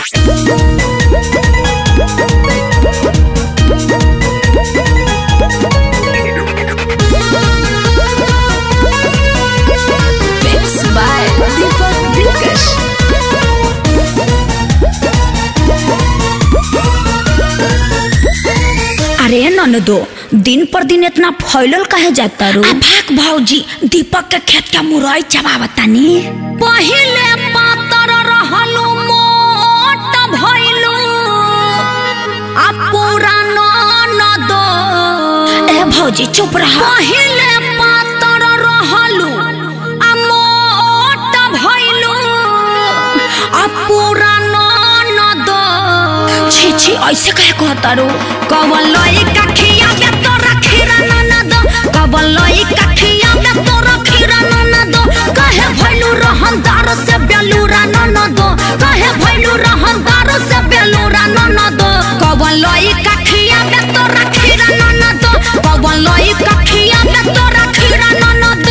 Mixed by Deepak Dilkash. अरे ननदो दिन पर दिन इतना फैलल काहे जाता रो भाग भौजी दीपक के खेत के मुरई चबावतानी पहिले पातर रहलू मोट भइलू आ पूरा ननदो ए भौजी चुप रह पहिले पातर रहलू आ मोट भइलू आ पूरा ननदो छी छी ऐसे कहे कहता रो कवन लई कखिया में तो रखीरा ननद कवन लई कखिया में तो रखीरा ननद कहे भइलू रहनदार से बेलूरा ननद कहे भइलू रहनदार से बेलूरा ननद कवन लई कखिया में तो रखीरा ननद कवन लई कखिया में तो रखीरा ननद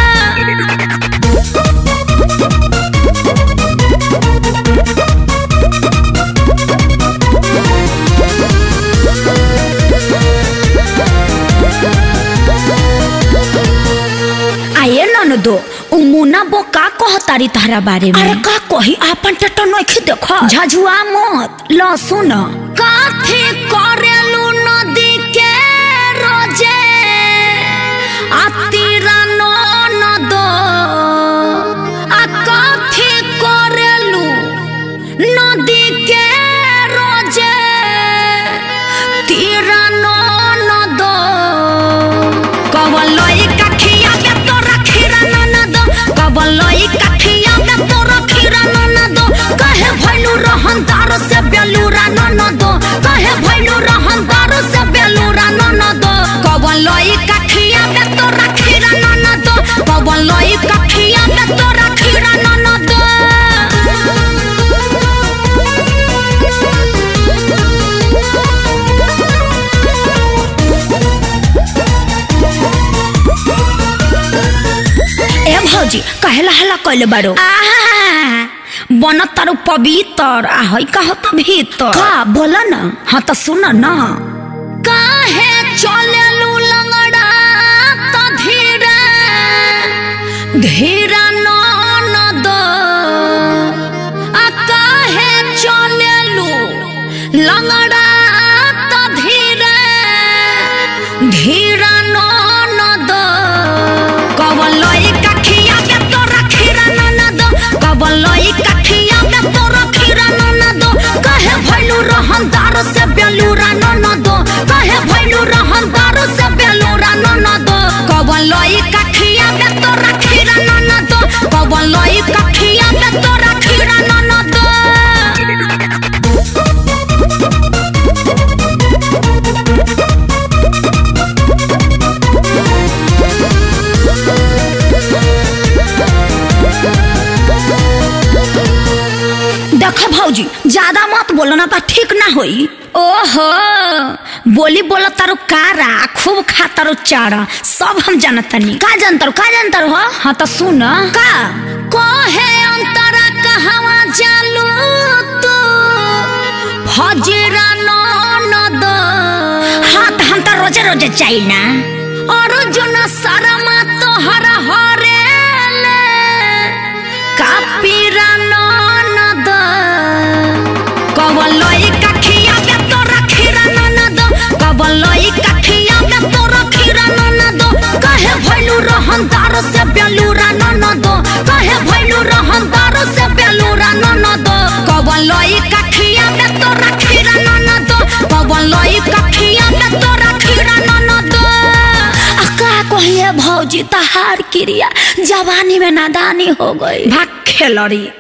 आये ननदो उ मुना बो का कहतारी तहरा बारे में अरे का कही आपन टटो नखी देखो झझुआ मत ल सुन काथे करेलू नदी के रोजे आतीरा ननदो आ काथे करेलू नदी के रोजे तीरा ननदो कवलई कखिया में तो रखीरा ननद कवलई कखिया में तो रखीरा ननद कहे भइलू रहनदार से बेलूरा ननद कहे भइलू रहनदार से बेलूरा ननद कवलई कखिया में तो रखीरा ननद कवलई कखिया में तो रखीरा ननद ए भौजी कहेला हला कइले बारो बन तारू पवित्र आ हई कह त भीतर का बोल न हाँ त सुन न काहे चलेलू लंगड़ा त धीरे धीरा ननद आ काहे चलेलू लंगड़ा त धीरे धीरा ननद कवलई कखिया में तो रखीरा ननद कवलई कखिया में तो रखीरा ननद कहे भइलू रहनदार से बेलूरा ननद कहे भइलू रहनदार से बेलूरा ननद कवलई कखिया में तो रखीरा ननद कवलई कखिया में तो रखीरा ननद देख भौजी ज्यादा मत बोलो ना तो ठीक ना होई ओहो बोली बोलो तारो कारा खूब खा तारो चारा सब हम जानतनी का जानतारो का जानतारो हो हाँ तो सुन का कहे अंतरा कहवा जालू तू फजरा ननद हाँ तो हम तो रोजे रोजे चाहिए ना अर्जुन शर्मा तोहरा हरेले कापीरा ननद कवलई कखिया में तो रखीरा ननद कवलई कखिया में तो रखीरा ननद कहे भइलू रहनदार से बेलूरा ननद कहे भइलू रहनदार से बेलूरा ननद कवलई कखिया में तो रखीरा ननद कवलई कखिया में तो रखीरा ननद आ का कहिए भौजी तहार क्रिया जवानी में नादानी हो गई भाग खेलड़ी